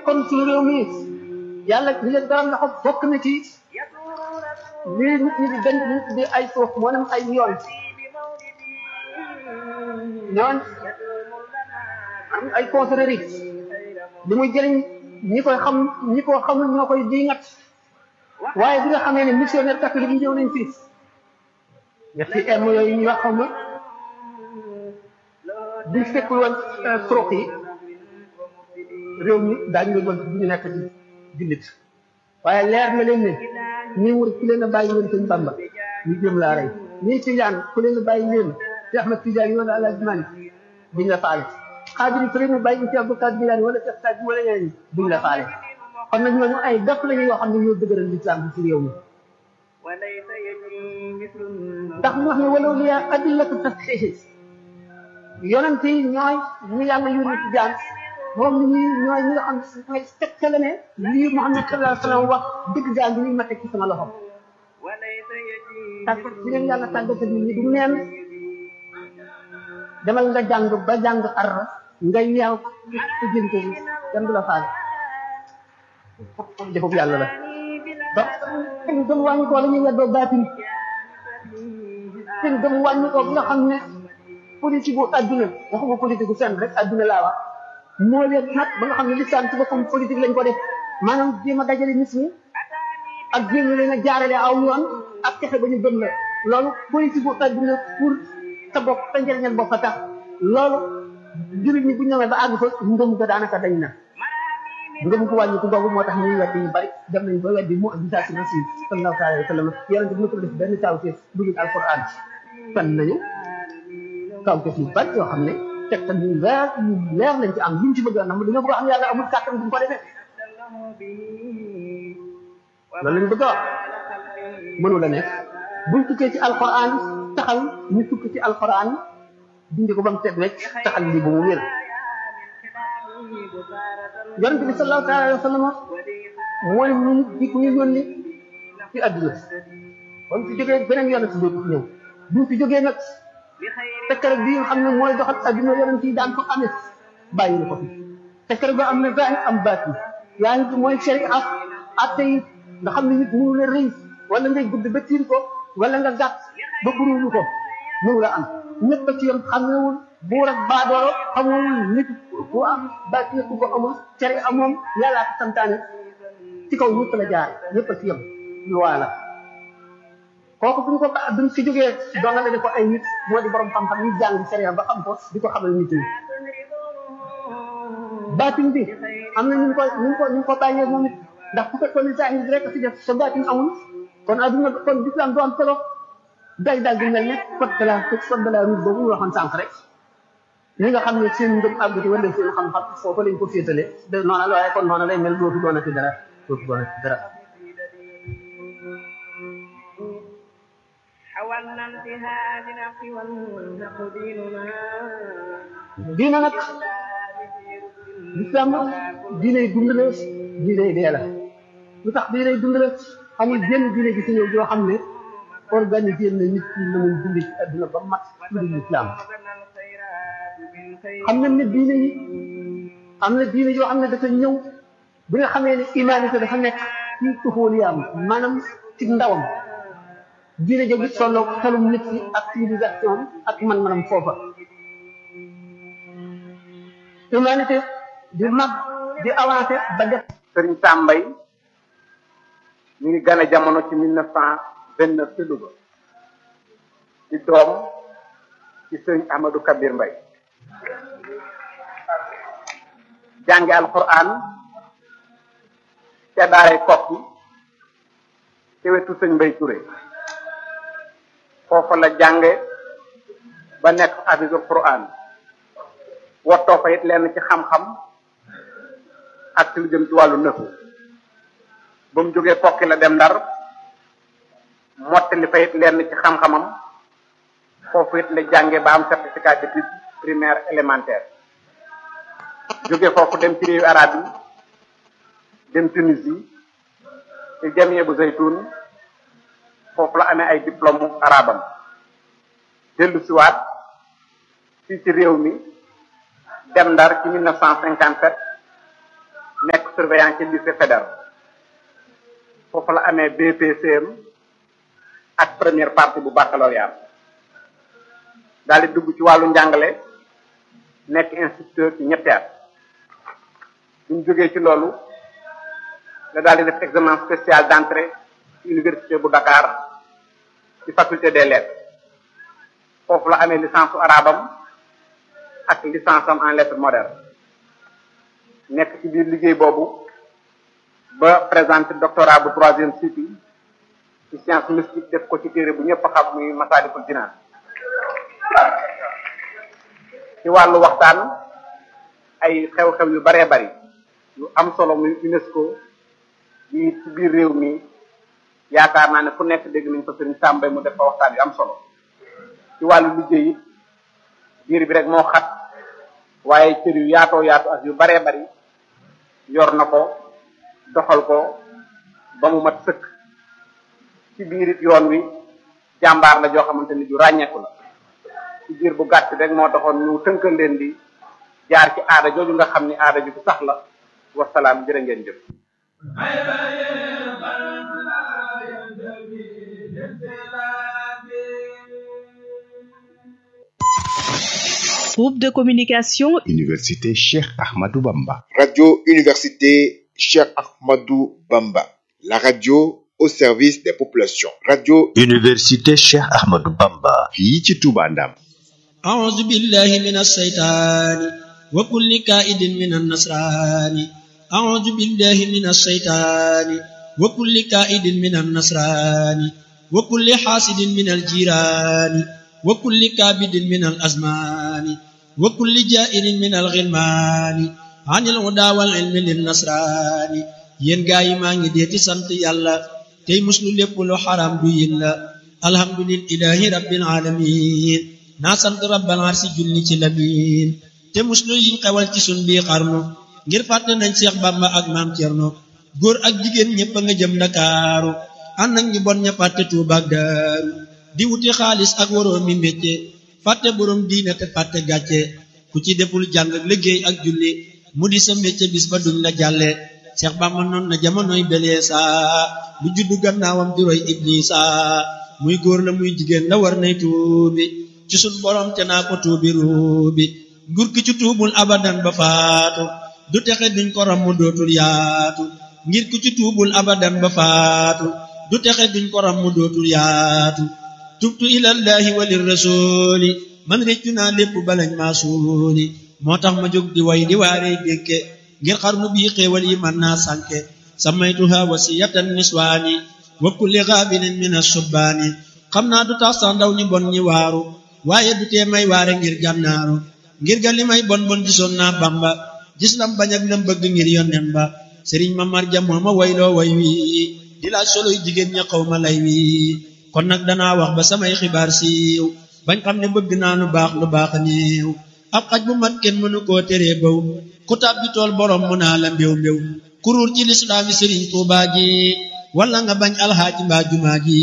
kon suñu réew mi yàlla li leen dara loxo bokk na ci lii nit ñi di dañ di di ay suuf moo nem ay yoon ñoon am ay confrérie li muy jëriñ ñi koy xam ñi ko xamul ñoo koy diingat waaye bi nga xamee ne missionnaire catholique yi ñëw nañ fii ñetti erme yooyu ñuy wax xam ma buñ fekkul woon troc yi réew mi daañu leen woon bu ñu nekk ci jullit waaye leer na leen ne ñi wër ku leen a bàyyi leen sëñ Bamba ñu jëm laa rey ñii Tijaan ku leen a bàyyi leen ci Ahmad Tijaan yi wala Alaaji Maalik duñ la faale xaajiri ku leen a bàyyi ci Abdul Qaadir Jilaani wala Cheikh Saadi wala ñeneen duñ la faale kon nag ñooñu ay def la ñu yoo xam ne ñoo dëgëral lislaam bi ci réew mi ndax mu wax ne walaw liya adillatu tasxiixi yonent yi ñooy ñu yàlla yónni ci jaam moom ñi ñooy ñi nga xam ne mooy tegtale ne lii Muhammad sallallahu alayhi wa sallam wax dëgg jaam bi ñu ma teg ci sama loxo tàggat ci leen yàlla tàggatal nit ñi du neen demal nga jàng ba jàng ar nga yeew ci jënte bi kenn du la faale jëfub yàlla la ba seen gëm wàññi ko la ñuy weddoo baatin seen gëm wàññi ko bi nga xam ne politique bu adduna waxuma politique bu fenn rek adduna laa wax moo leen nag ba nga xam ne lislam ci boppam politique lañ ko def maanaam jéem a dajale nit ñi ak jéem leen a jaarale aw yoon ak fexe ba ñu gëm la loolu politique bu adduna pour sa bopp sa njëriñal bopp a tax loolu jullit ñi bu ñu ñëwee ba àgg fa ngëm ko daanaka dañ na ngëm ko wàññi ko googu moo tax ñuy weddi yu bari dem nañ ba weddi mu gisaasi na si sallallahu alayhi wa sallam yonente bi ñu ko def benn kawteef dugul alquran fen nañu kawteef yu bari yoo xam ne tegtal yu leer yu leer lañ ci am luñ ci bëgg a nam dañoo bëgg a xam yàlla amul kàttan bu mu ko defee loolu lañ bëgg a wax mënu la nekk buñ tukkee ci alquran taxal ñu tukki ci alquran dindi ko ba mu teg rek taxal lii bu mu wér yonent bi sallallahu alayhi wa sallam mooy ñu di ku ñu yónni ci àdduna ba mu fi jógee beneen yonent dootu fi ñëw bu mu fi jógee nag tekkare bi nga xam ne mooy doxal àdduna yonent yi daan ko amee bàyyi na ko fi tekkare ba am na zahir am baatin yaa ngi mooy sharia atte yi nga xam ne nit mënu la rëy wala ngay gudd ba tiir ko wala nga gàtt ba buruulu ko mënu la am ñëpp ci yam xamewul buur ak baadoolo xamul nit ku am baatin ku ko amul cere amoom yàllaa ko santaane ci kaw ñëpp la jaar ñëpp a ci yam loi la kooku bu ñu ko ba duñ fi jógee doonale ko ay nit moo di borom xam-xam ñu jàng sharia ba xam ko di ko xamal nit ñi baatin bi am na ñu ko ñu ko ñu ko bàyyee moom it ndax bu fekkoon ne zahir bi rek a fi def sa baatin amul kon adduna kon l'islam du am solo day daal di mel ne code de la code de la route boobu ñu waxoon sànq rek ñi nga xam ne seen ngëm àgg ci wala seen xam-xam foofu lañ ko féetale de noona la waaye kon noona lay mel dootu doonati dara dootu doonati dara حاولنا انتهاء الحق والحق ديننا diina nag l'islam diinay dund la diinay dee la lu tax diinay dund la amul jenn diine gi si ñëw joo xam ne organisé na nit ñi na muy dund ci adduna ba mat tudd l'islam xam nañ ne diine yi am na diine yoo xam ne dafa ñëw bi nga xamee ne humanité dafa nekk ci tuxóoliyaam maanaam ci ndawam diine jooju tolloog xelum nit ki ak civilisation ak man-manam foofa humanité di mag di avancé ba def sëriñ Sambay ñu ngi gane jamono ci mille neuf cent vingt neuf ci Louga ci doom ci sëriñ Ahmadou Kabir Mbay jànge alquran ca daaray kokki ci wetu sëñ Mbay Touré foofa la jànge ba nekk hafisul quran wottoo fa it lenn ci xam-xam ak ci lu jëm ci wàllu nëfu ba mu jógee kokki la dem ndar mottali fa it lenn ci xam-xamam foofu it la jànge ba am certificat d'études primaire élémentaire jóge foofu dem ci réewu arab yi dem Tunisie ci jamie bu zaytun foofu la amee ay diplôme arabam dellu siwaat fii ci réew mi dem ndar ci mille neuf cent cinquante sept nekk surveillant ci lycée fédéral foofu la amee BPCM ak première partie bu baccalauréat daal di dugg ci wàllu njàngale nekk instituteur ci ñetti at bu ñu jógee ci loolu la daal di def examen spécial d'entrée ci université bu Dakar ci faculté des lettres foofu la amee licence su arabam ak licence am en lettres modernes nekk ci biir liggéey boobu ba présenté doctorat bu troisième cycle ci science mystique def ko ci téere bu ñëpp xam muy Masaalikul Jinaan ci wàllu waxtaan ay xew-xew yu baree bari yu am solo muy UNESCO yi ci biir réew mi yaakaar naa ne fu nekk dégg nañ ko sëriñ Sàmbay mu def fa waxtaan yu am solo ci wàllu liggéey it biir bi rek moo xat waaye cër yu yaatoo yaatu ak yu baree bari yor na ko doxal ko ba mu mat sëkk ci biir it yoon wi jàmbaar la joo xamante ni ju ràññeeku la ci biir bu gàtt rek moo taxoon ñu tënkal leen di jaar ci aada jooju nga xam ni aada ju sax la wasalaam jërë ngeen jëf Groupe de communication Université Cheikh Ahmadou Bamba. Radio Université Cheikh Ahmadou Bamba. La radio au service des populations. Radio Université Cheikh Ahmadou Bamba. fii ci Touba Ndam. أعوذ بالله من الشيطان وكل كائد من النصران أعوذ بالله من الشيطان وكل كائد من النصران وكل حاسد من الجيران وكل كابد من الأزمان وكل جائر من الغلمان عن الهدى والعلم للنصران yéen gaa yi maa ngi dee ci sant yàlla tey muslu lépp lu xaram du yin la alhamdulillahi rabbil alamin naa sant rabbal arsi julli ci lamin te muslu yiñ xewal ci sun bii xarnu ngir fàtte nañ Seex Bàmba ak maam Cerno góor ak jigéen ñëpp a nga jëm Ndakaaru ànd ak ñu bon ña fàtte Tuuba ak Daaru di wuti xaalis ak waroo mi métier fàtte borom diine te fàtte gàcce ku ci deful jàng ak liggéey ak julli mu di sa métier bis ba duñ la jàlle Seex Bàmba noon na jamonoy belee saa lu juddu gannaawam di roy Iblisa muy góor la muy jigéen la war nay tuubi ci sun borom te naa ko tuubi ruubi nguur ki ci tuubul abadan ba faatu du texe duñ ko ram mu dootul yaatu ngir ku ci tuubul abadan ba faatu du texe duñ ko ram mu dootul yaatu tubtu ilallahi walir rasuli man réccu naa lépp balañ maa suuli moo tax ma jóg di way di waaree dékke ngir xarnu bii xéewal yi man naa sànke samaytuha wasiyatan niswaani wa kulli gaabinin min asubbaani xam naa du tax sax ndaw ñu bon ñi waaru waaye du tee may waare ngir gànnaaru ngir ga li may bon bon gisoon naa bamba gis lam bañ ak lam bëgg ngir yonnen ba sëriñ ma marja moo ma wayloo way wi di laaj soloy jigéen ña xaw ma lay wi kon nag danaa wax ba samay xibaar siiw bañ xam ne bëgg naa lu baax lu baax néew ab xaj bu mat kenn mënu koo teree baw ku tàbbi tool borom mu naa la mbéw mbéw kuruur ci lislaami sëriñ tuubaa ji wala nga bañ alxaaji mbaa jumaa ji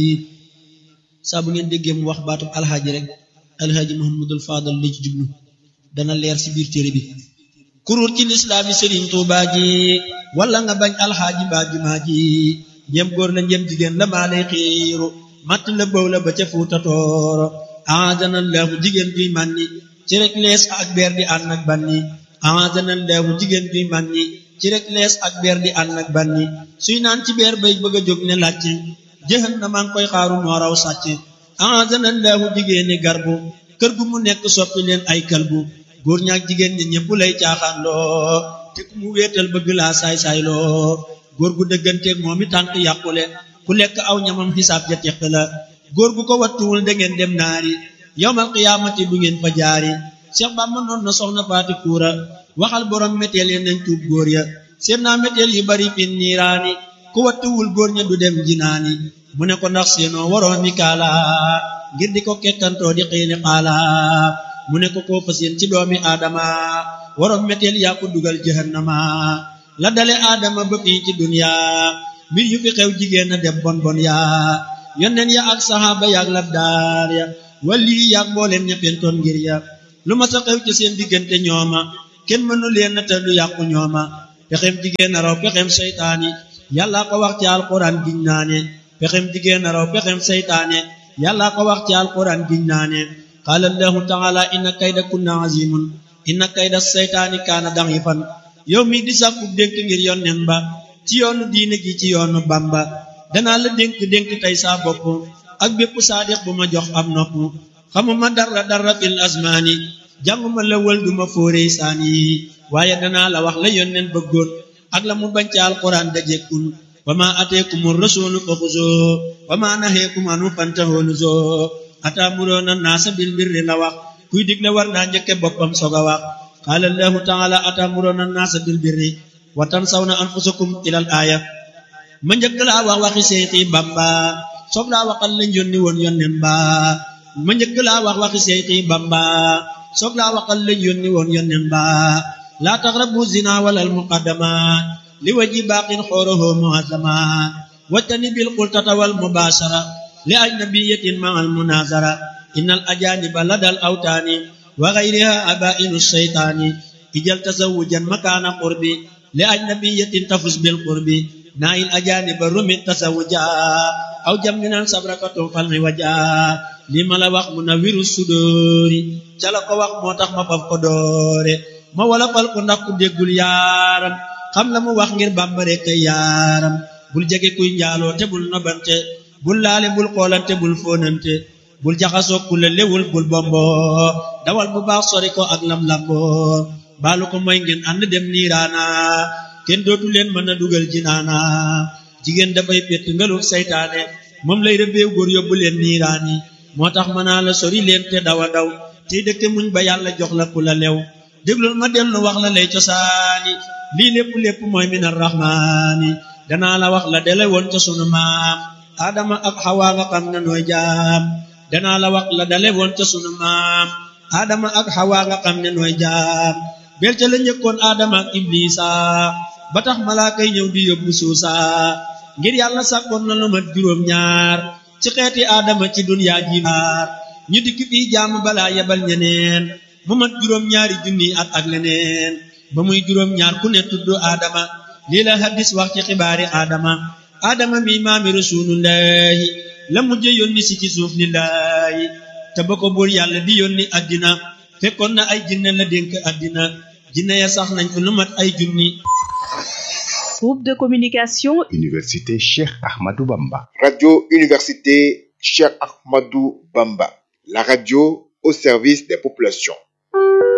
saa bu ngeen déggee mu wax baatub alxaaji rek alxaaji muhammadul faadal li ci jublu dana leer ci biir téere bi kuruur ci lislaami sëriñ tuubaa ji wala nga bañ alxaaji mbaa jumaa ji njëm góor la njëm jigéen la maa lay xiiru matt la bëw la ba ca fuuta tooro aadana laahu jigéen juy mànni ci rek lees ak beer di ànd ak banni aadana laahu jigéen juy mànni ci rek lees ak beer di ànd ak banni suy naan ci beer bay bëgg a jóg ne làcc jëxan na maa ngi koy xaaru moo raw sàcc aadana laahu jigéeni garbu kër gu mu nekk soppi leen ay kalbu góor ñaak jigéen ñi ñëpp lay caaxaan loo te ku mu wéetal bëgg laa saay-saay loo góor gu dëgganteeg moom i tànk yàqule ku lekk aw ñamam xisaab ja teq la góor gu ko wattuwul da ngeen dem naari yowmal qiyaamati du ngeen fa jaari Cheikh Bamba noon na soxna faati kuura waxal borom méteel yi nañ tuub góor ya seen naa méteel yu bari fin niiraani ku wattuwul góor ña du dem jinaani mu ne ko ndax seenoo waroo mi kaala ngir di ko kekkantoo di xiini xaala mu ne ko koo fas yéen ci doomi aadama waroom méteel yaa ko dugal jahannama la dale aadama ba fii ci dunya mbir yu fi xew jigéen a dem bon bon yaa yonneen ya ak saxaaba yaak labdaar ya wali yaak mbooleen ña fentoon ngir ya lu ma sa xew ci seen diggante ñooma kenn mënu leen te lu yàqu ñooma pexem jigéen na raw pexem seytaani yàlla ko wax ci alquran giñ naa ne pexem jigéen na raw pexem seytaane yàlla ko wax ci alquran giñ naa ne qaala allahu taala inna kayda kunna azimun inna kayda seytaani kaana da'ifan yow mi di sàkku dénk ngir yonnen ba ci yoonu diine gi ci yoonu bamba danaa la dénk dénk tey saa bopp ak bépp saadiq bu ma jox am nopp xamuma dara dara fil asmaani jànguma la wël duma fóoree saan yi waaye danaa la wax la yonnen bëggoon ak la mu bañ ci alquran dajekkul wa ma ateekumu rasulu fa xuzoo wa ma naheekum anu fantahoo nuzoo ataamuroona naasa bil birri la wax kuy digle war naa njëkke boppam soog a wax qaala allahu taala ataamuroona naasa bil birri wa tansawna anfusakum ilal aaya ma njëkk laa wax waxi seexi bamba soog laa waxal lañ yónni woon yonnen ba ma njëkk laa wax waxi seexi bamba soog laa waxal lañ yónni woon yonnen ba laa taqrabu zina walal muqaddamat li waji baaqin xoorohoo muazzamat wajtani bil qultata wal mubashara li ajnabiyatin ma al munazara innal ajaniba ladal awtaani wa ghayriha abainu shaytaani ijal tazawujan makaana qurbi li ajnabiyatin tafus bil qurbi naayil ajaniba rumi tasawuja aw jamminan sabrakatum falmi waja li ma la wax munawiru sudóori ca la ko wax moo tax ma faf ko doore ma wala fal ko ndax ku déggul yaaram xam la mu wax ngir bàmbare kay yaaram bul jege kuy njaaloo te bul nobante bul laale bul xoolante bul fóonante bul jaxasoo ku la lewul bul bombo dawal bu baax sori ko ak lam lambo baalu ko mooy ngeen ànd dem niiraana kenn dootu leen mën a dugal jinaana jigéen dafay pett ngeluk saytaane moom lay rëbbeew góor yóbbu leen niiraani moo tax mën naa la sori leen te dawa daw tey dëkke muñ ba yàlla jox la ku la lew déglul ma dellu wax la lay cosaani lii lépp lépp mooy min arrahmaani danaa la wax la dele woon ca sunu maam adama ak xawaa nga xam ne nooy jaam danaa la wax la dale woon ca sunu maam adama ak xawaa nga xam ne nooy jaam bel ca la njëkkoon adama ak iblisa ba tax malaaka yi ñëw di yóbbu suusa ngir yàlla sàkkoon na lu mat juróom ñaar ci xeeti adama ci dunyaa ji maar ñu dikk fii jaamu balaa yebal ñeneen mu mat juróom ñaari junni at ak leneen ba muy juróom ñaar ku ne tudd Adama lii la hadis wax ci xibaari Adama Adama mi maami rasulullahi la mujj yónni si ci suuf lillahi te ba ko buur yàlla di yónni addina fekkoon na ay jinne la dénk addina jinne ya sax nañ ko lu mat ay junni Groupe de communication Université Cheikh Ahmadou Bamba. Radio Université Cheikh Ahmadou Bamba. La radio au service des populations.